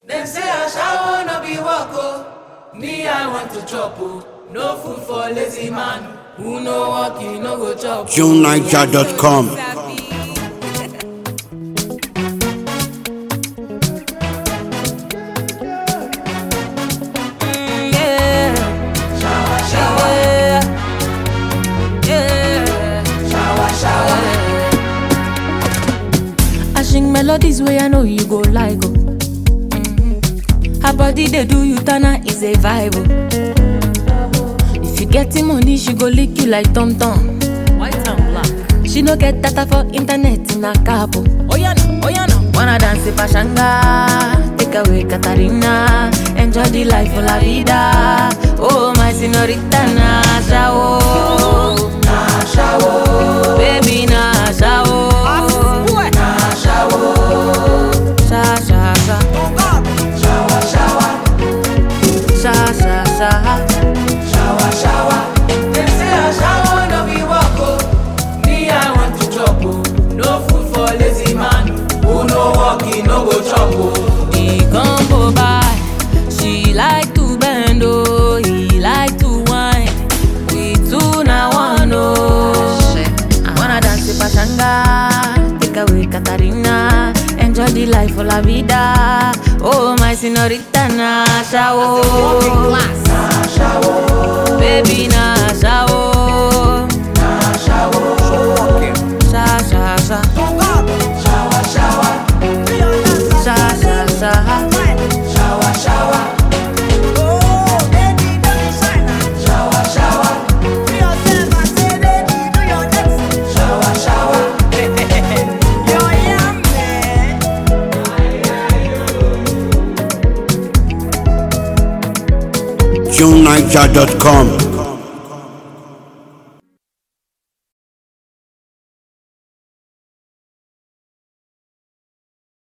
Dem say ashawo no be work o. Me I want to chop o. No food for lazy man. Who no work he no go chop. o. JuneNiger.com. Mm, yeah. Yeah. Yeah. I sing melodies where I know you go like oh. Her body they do you tana is a vibe oh. If you getting money, she go lick you like Tom Tom. White and black. She no get data for internet in a cabo. Oh yeah no, oh yeah no. Wanna dance in Pashanga, take away Katarina, enjoy the life of la vida. Oh my señorita Nasha oh, Nasha oh, baby Nasha oh, Nasha oh, sha sha sha, sha sha sha. Dem say ashawo no be work o. Me I want to chop o. No food for lazy man. Who no work he no go chop o. He come go by. She like to bend, oh, he like to whine. We two na one, oh. Wanna dance with Pachanga, take away Katarina, enjoy the life of la vida. Oh, my señorita Nasha, oh. Nasha, oh. Baby Nasha, oh. Nasha, oh. Sha, sha, sha. Sha, sha, sha. JuneNiger.com.